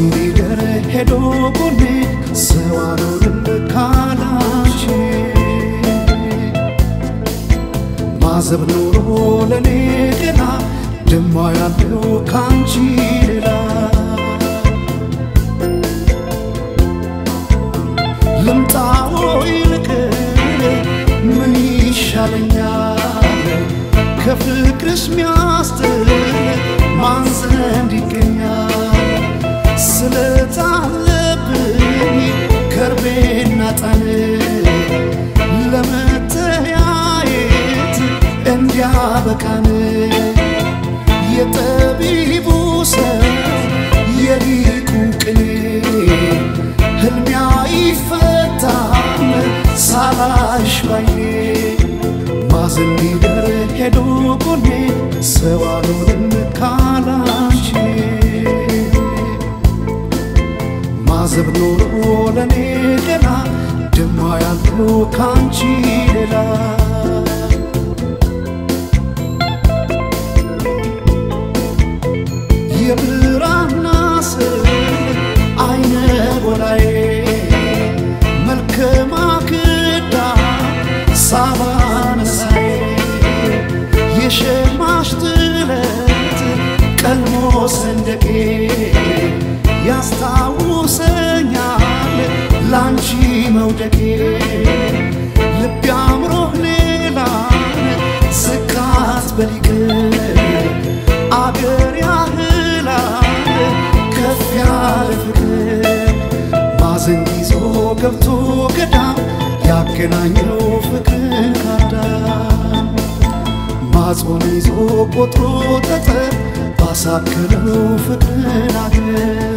ማዘንቢገር ሄዶ ጎኔ ሰው አልሆንም ካላንቺ ማዘብ ኖሮ ለኔ ገና ደማ ያለው ካንቺ ሌላ ልምጣ ወይ ልቅር ምን ይሻለኛል ከፍቅርሽ ሚያስጥል ማን ዘንድ ይገኛል ስለታለብኝ ከርቤና ጣን ለመተያየት እንዲያበቃን የጠቢቡ ሰው የሊቁ ቅኔ ህልሚያ ይፈታም ሳላሽ ባይኔ ማዘን ሊደር ሄዶ ጎኔ ሰው አልሆንም ካላንቺ ማዘብ ኖሮ ለኔ ገና ደማ ያለው ካንቺ ሌላ የብራና ስር አይነ ጎላዬ መልከ ማክዳ ሳባነሳዬ የሸማሽ ጥለት ቀልሞ ሰንደቄ ያስታውሰኛል ላንቺ መውደቄ ልብ አምሮህ ሌላን ስካት በሊቅ አገር ያህላል ከፍ ያለ ፍቅር ማዘን ይዞ ገብቶ ገዳም ያገናኘው ፍቅር ካዳም ማጾም ይዞ ቆጥሮ ጠጠር ባሳከለው ፍቅርን አገር